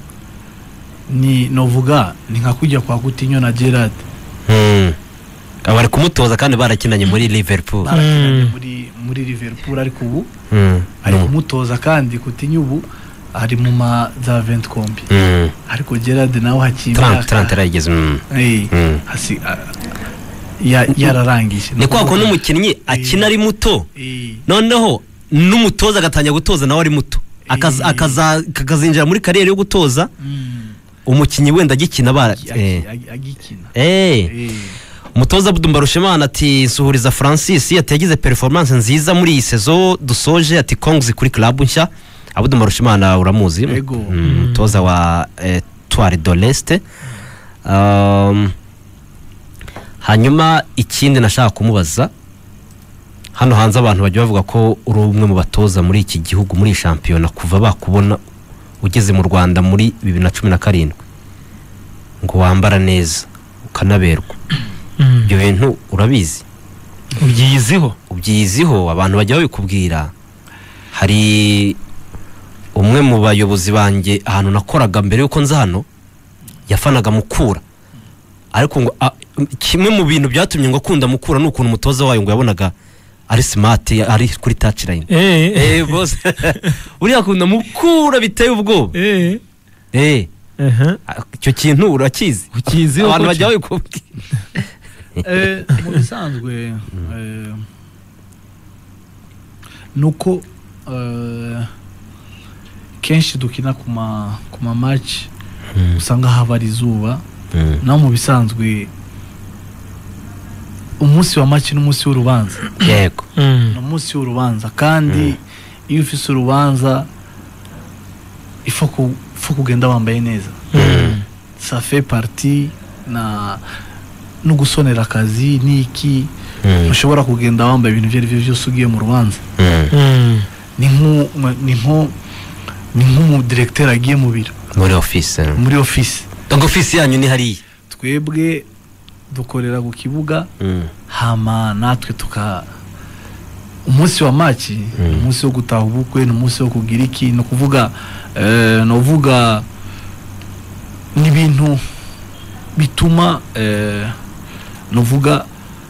S3: ni novuga ni nka kujya kwa gutinyo na gerard
S1: Mm. bari kumutoza kandi barakinanye muri liverpool
S3: barakinanye
S2: Mm.
S3: muri muri liverpool ariko ubu
S1: Mm.
S3: ari
S1: No.
S3: kumutoza kandi kutinyo ubu ari mu ma za 20 kombi
S1: Mm.
S3: ariko gerard nawe hakiye
S1: 30 30 yarayigeze mm.
S3: Eh,
S1: Mm.
S3: hasi a- ya- yararangije
S1: ni kwa kuntu umukinnyi akina ari muto
S3: Eh,
S1: noneho n'umutoza agatangira gutoza nawe ari muto Akaza-
S3: Eh.
S1: akaza- akazinjira muri kariyeri yo gutoza
S3: mm,
S1: umukinnyi wenda agikina bara
S3: agi-
S1: eh.
S3: agi- agikina
S1: Eh.
S3: Eh,
S1: umutoza Abdou Mbarushimana ati nsuhuriza Francis ati yagize performance nziza muri iyi sezo dusoje ati kongs kuri club nshya Abdou Mbarushimana uramuzi
S3: Ego.
S1: Mm, umutoza wa Etoile de l'Est um, hanyuma ikindi nashaka kumubaza hano hanze abantu bajya bavuga ko uri umwe mu batoza muri iki gihugu muri iyi shampiyona kuva bakubona ugeze mu rwanda muri bibiri na cumi na karindwi ngo wambara neza ukanaberwa ibyo bintu urabizi
S2: ubyiyiziho
S1: ubyiziho abantu bajya babikubwira hari umwe mu bayobozi banjye ahantu nakoraga mbere y'uko nza hano yafanaga mukura ariko ngo a- kimwe mu bintu byatumye ngo akunda mukura ni ukuntu umutoza wayo ngo yabonaga ari simati ari kuri touchline
S2: eh
S1: eh bose uriya akunda mukura biteye ubwoba
S2: eh
S1: eh
S2: aha
S1: icyo kintu urakizi
S2: ukiyiziho
S1: abantu
S2: ko
S1: bajya
S2: ki-
S1: babikubwira
S3: Eh, mu bisanzwe eh, ni uko eh, kenshi dukina ku ma ku ma match usanga haba ari izuba
S1: Mm.
S3: naho mu bisanzwe umunsi wa match n'umunsi w'urubanza
S1: yego
S2: Mm.
S3: ni umunsi w'urubanza kandi iyo ufise urubanza ifo ku- ifo kugenda wambaye neza
S2: Mm.
S3: ça fait partie na no gusonera akazi n'iki
S1: Mm.
S3: ushobora kugenda wambaye ibintu ibyo ari byo byose ugiye mu rubanza
S1: Mm.
S2: Mm.
S3: ni nko ni nko ni nk'umudiregiteri agiye mu biro
S1: muri office
S3: muri ofisi
S1: donc office yanyu ni hariya
S3: twebwe dukorera ku kibuga
S1: Mm.
S3: hama natwe tuka umunsi wa maci ni umunsi wo gutaha ubukwe ni umunsi wo kugira iki ni ukuvuga eh, ni uvuga ni ibintu bituma eh, ni uvuga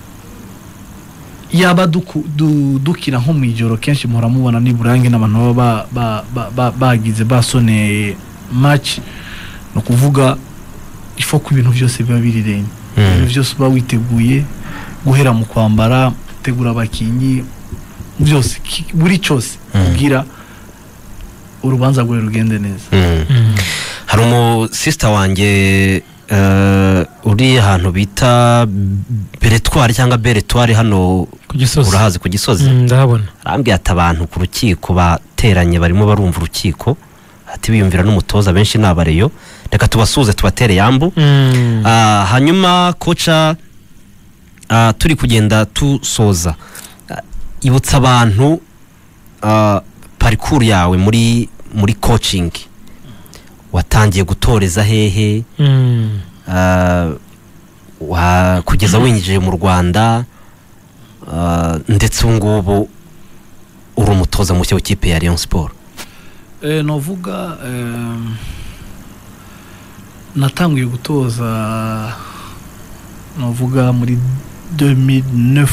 S3: yaba duku- du- dukina nko mu ijoro kenshi muhora mubona niburange n'abantu baba ba- ba- ba- bagize basoneye maci ni ukuvuga ifo ko ibintu byose biba birirenge
S1: Mm.
S3: ibintu byose uba witeguye guhera mu kwambara gutegura abakinnyi byose ki- buri cyose kugira urubanza rwawe rugende neza
S1: Mm.
S2: Mm.
S1: hari umusisita wanjye eh, uri ahantu bita beretwari cyangwa beretwari hano
S2: ku gisozi
S1: urahazi ku gisozi
S2: Mm, ndahabona
S1: arambwira ati abantu ku rukiko bateranye barimo barumva urukiko ati biyumvira n'umutoza benshi ni abareyo reka tubasuhuze tubatere yambu
S2: Mm.
S1: Ah, hanyuma koca ah, turi kugenda tusoza ah, ibutsa abantu ah, parikuru yawe muri muri coaching watangiye gutoreza hehe
S2: Mm.
S1: ah, wa- kugeza winjije mu rwanda ah, ndetse ubu ngubu uri umutoza mushya w'ikipe ya Rayon Sport
S3: Eh, novuga em, natangiye gutoza novuga muri 2009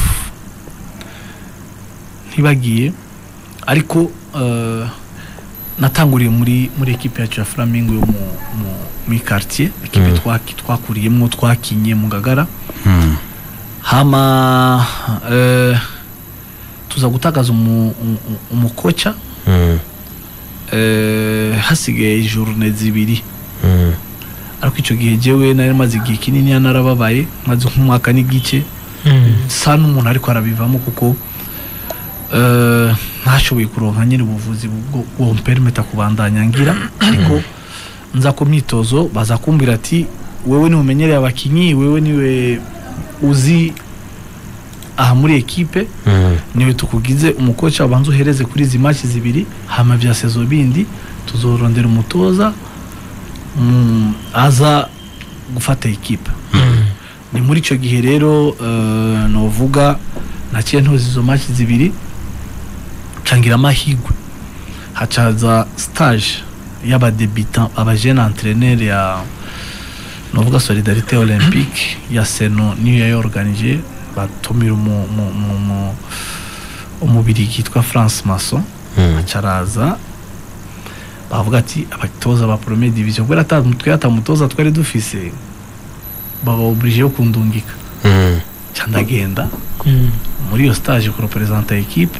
S3: ntibagiye ariko eh, natanguriye muri muri ekipe yacu ya Flamingo yo mu mu- muri quartier ekipe
S1: Mm.
S3: twaki- twakuriyemo twakinye mu Gagara
S1: Hmm.
S3: hama eh, tuza gutakaza umu- umu- umukoca
S1: Hmm.
S3: eh, hasigaye journe zibiri
S1: Hmm.
S3: ariko icyo gihe jewe nari maze igihe kinini narababaye maze nk'umwaka n'igice
S2: Mm.
S3: sa n'umuntu ariko arabivamo kuko eh, ntashoboye kuronka nyine ubuvuzi bwo- bwo mperimeta kubandanya ngira ariko nza ku myitozo baza kumbwira ati wewe niwe umenyereye abakinyi wewe niwe uzi aha muri ekipe
S1: Hmm.
S3: niwe tukugize umukoca abanza uhereze kuri izi match zibiri hama bya sezo bindi tuzorondera umutoza mm, aza gufata ekipa
S2: Mm.
S3: ni muri icyo gihe rero uh, novuga naciye ntoza izo match zibiri cangira amahigwe hacaza stage y'abadebitant abajene entraîneur ya novuga solidarité olympique ya seno niyo yayorganije batumira umu- mu- mu- mu- umubirigi yitwa france mason
S1: Hmm.
S3: acaraza bavuga ati abatoza ba premier division kubera ata twe atamutoza twari dufise baba oblige yo kundungika
S1: Hmm.
S3: ca ndagenda
S2: Mm.
S3: muri iyo stage kurepresenta ekipe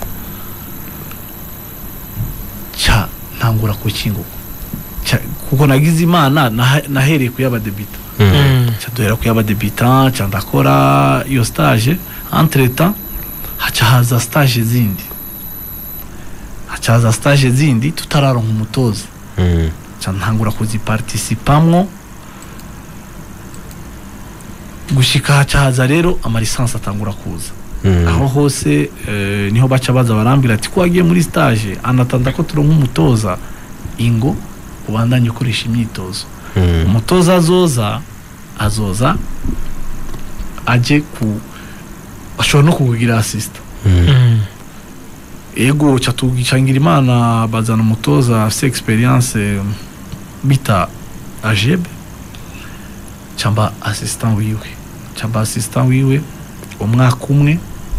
S3: ca ntangura kukinguka Ca- kuko nagize imana naha- nahereye ku y'abadebita
S1: Hmm.
S2: Mm.
S3: ca duhera ku y'abadebita ca ndakora iyo stage entre temps haca haza stage zindi haca haza stage zindi tutararonka umutoza
S1: Hmm.
S3: ca ntangura kuziparticipamwo gushika haca haza rero amalisansi atangura kuza
S1: Mm.
S3: aho hose eh, niho baca baza barambwira ati ko wagiye muri stage anatanda ko turonka umutoza ingo ubandanye ukoresha imyitozo
S1: Mm.
S3: umutoza azoza azoza aje ku ashobora no kukugira asisita
S2: Mm.
S3: ego catugicangira imana bazana umutoza afite experience bita ajebe cyamba assistant wiwe cyamba assistant wiwe umwaka umwe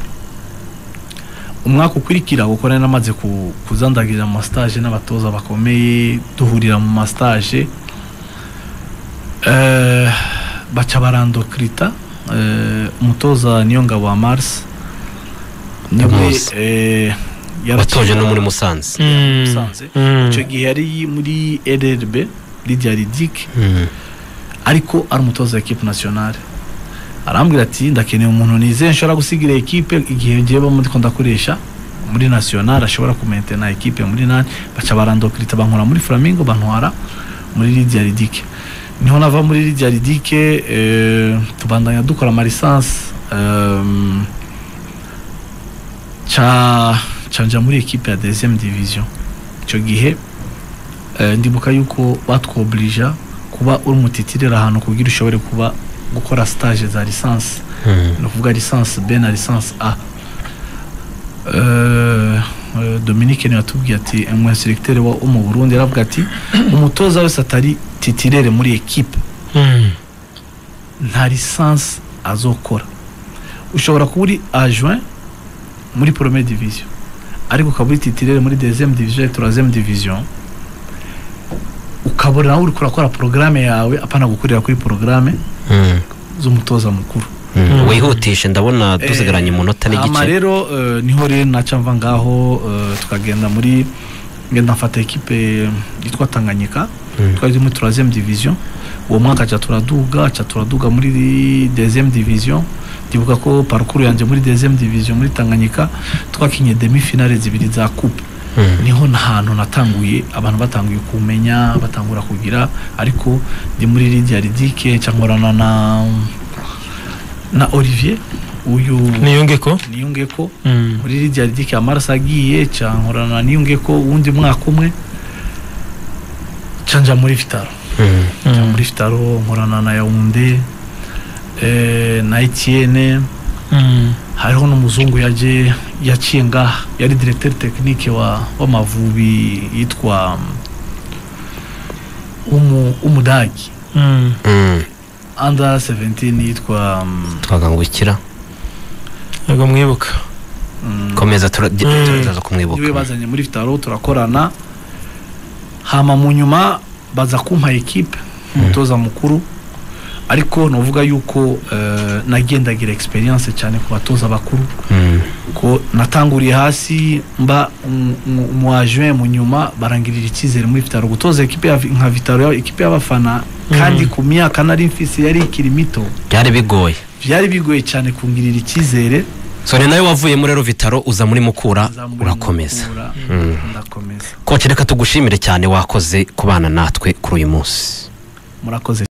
S3: umwaka ukurikira kuko nari namaze ku- kuzandagirira mu mastage n'abatoza bakomeye duhurira mu mastage eh, baca barandokirita eh, umutoza niyo ngabo wa mars niwe
S1: Ndamuzi.
S3: eh,
S1: watoje no
S3: yarakina-
S1: muri musanze
S2: Mm.
S3: Musanze.
S2: Mm.
S3: icyo gihe yari muri rrb lidia ridike
S1: Mm.
S3: ariko ari umutoza wa ekipe nationale arambwira ati ndakeneye umuntu nizeye nshobora gusigira ekipe igihe ngiye muri ko ndakoresha muri nationale ashobora kumentena ekipe muri nani baca barandokirita bankora muri flamingo bantwara muri lidia ridike niho nava muri lidia ridike eh, tubandanya dukora amalisansi um, ca canja muri ekipe ya deuxième division icyo gihe eh, ndibuka yuko batwoblija kuba uri umutitirira ahantu kugira ushobore kuba gukora stage za lisansi
S1: Mm.
S3: ni ukuvuga lisansi b na lisansi a Eh, eh, dominique niwe watubwiye ati umweseregiteri wo mu burundi yaravuga ati umutoza wese atari titirere muri ekipe
S2: Mm.
S3: nta lisansi azokora ushobora kuba uri ajoint muri premier division ariko ukaba uri titirere muri deuxième division et troisième division ukabona nawe uriko urakora porogaramu yawe apana gukorera kuri porogaramu
S1: Mm.
S3: z'umutoza mukuru
S1: Mm. wihutishe ndabona dusigaranye umunota
S3: hama
S1: n'igice
S3: rero eh, niho rero naca mva ngaho eh, tukagenda muri ngenda mfata ekipe yitwa tanganyika
S1: Mm.
S3: twari muri troisième division uwo mwaka ca turaduga ca turaduga muri deuxième division ndibuka ko parcours yanjye muri deuxième division muri tanganyika twakinye demi finale zibiri za coupe
S1: Mm.
S3: niho hantu natanguye abantu batanguye kumenya batangura kugira ariko ndi muri lidia ridike nkorana na na olivier uyu
S2: niyunge ko
S3: niyunge ko
S2: Mm.
S3: muri lidia ridike amaraso agiye ca nkorana na niyunge ko uwundi mwaka umwe ca nja muri vitaro
S1: Mm.
S3: nja
S2: Mm.
S3: muri vitaro nkorana na yaunde eh, na etienne
S2: Mm.
S3: hariho n'umuzungu yaje yaciye ngaha yari directeur technique wa w'amavubi yitwa um, umu, umudagi
S2: Mm.
S1: Mm.
S3: under 17 yitwa um,
S1: twagangukira
S2: ntabwo mwibuka
S3: mm,
S1: komeza tura-
S2: Mm.
S1: turaza
S3: niwe
S1: kumwibuka
S3: bazanye muri vitaro turakorana hama mu nyuma baza kumpa ekipe umutoza mukuru ariko novuga yuko eh, nagendagira experience cyane ku batoza bakuru
S1: Mm.
S3: ko natanguriye hasi mba mu ajuin mu nyuma barangirira icyizere muri vitaro gutoza ekipe ya- nka vitaro ya- ekipe y'abafana kandi ku myaka nari mfise yari ikiri mito
S1: byari bigoye
S3: byari bigoye cyane kungirira icyizere
S1: so ni nawe wavuyemo rero vitaro uza muri mukura
S3: Nza muri
S1: urakomeza
S3: Mukura,
S1: Mm.
S3: ndakomeza
S1: koce reka tugushimire cyane wakoze kubana natwe kuri uyu munsi
S3: murakoze